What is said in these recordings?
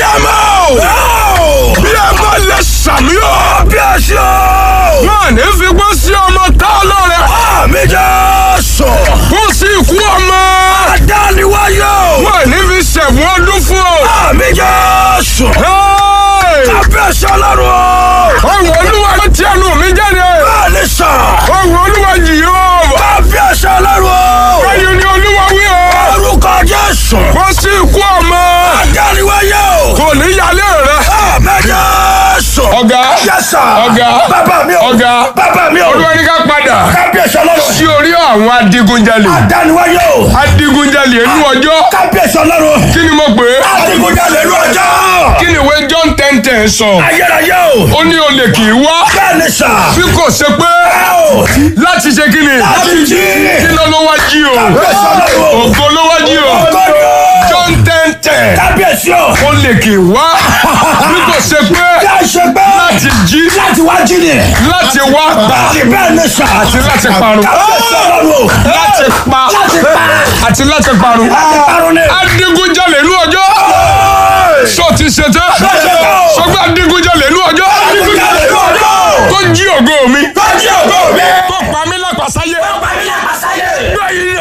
abiyamọ. bí ẹ bá lè sàmì o. bí ẹ ṣe o. wọn ní fi gbọ́ sí ọmọ tá a lọ rẹ. àmì jẹ́ sọ. kó sí ikú ọmọ. adániwáyé o. wọn ní fi ṣẹ̀fún ọdún fún o. àmì jẹ́ sọ. kábíyèsí ọlọ́run o. ohun olúwa ló ti ẹnu mi jáde. bẹ́ẹ̀ni sà. ohun olúwa yìí o. kábíyèsí ọlọ́run o. báyìí ni olúwa wí o. orúkọ jésù. kó sí ikú ọmọ. adániwáyé o. kò ní yálé rẹ. àmì jẹ́ sọ. ọ̀gá yẹ́sà. ọ̀gá bàbá mi o. ọ̀gá bàbá mi o. olúwa ní ká padà. kábíyèsí ọlọ́run. sí orí àwọn adigunjalè. adániwáyé o. adigunjalè inú ọjọ́. kábíyèsí ọlọ́run. kí ni mo pè é. adigunjalè inú ọjọ́. kí ni ìwé john ten ten sọ. ayérayé o. ó ní olè kì í wá. bẹ́ẹ̀ni sà. bí kò ṣe pé. láti ṣe kí ni. láti jí. kí ló ló wá jí o. kábíyèsí ọlọ́run. ògo ló wá jí o. john ten ten. kábíyèsí o. olè kì í wá. bí kò ṣe pé. láti jí. láti wá jí ni. láti wá pa. bẹ́ẹ̀ni sà. àti láti parun. kábíyèsí ọlọ́run. láti pa. láti pa. àti láti parun. láti parun ni. adigunjalè inú ọjọ́. sọ ti ṣe tán. sọgbà adigunjalè inú ọjọ́. adigunjalè inú ọjọ́. tó jí ògo mi. tó jí ògo mi. tó pa mí lápasáyé. tó pa mí lápasáyé. gbẹ̀yìn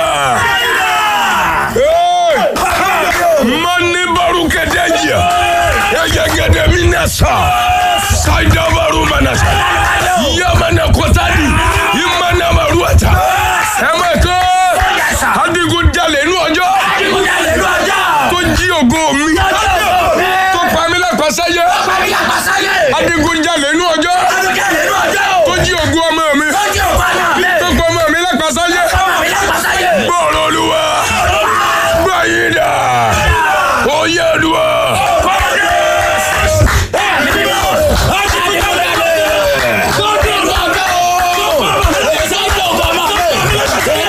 mani baru kedeja ya gede minasa saida baru manasa ya mana kotadi imana maruata ẹmọ ẹkọ adigunjalè inú ọjọ́ tó jí ògo mi tó pa mí lápasáyé adigunjalè inú ọjọ́ tó jí ògo ọmọ mi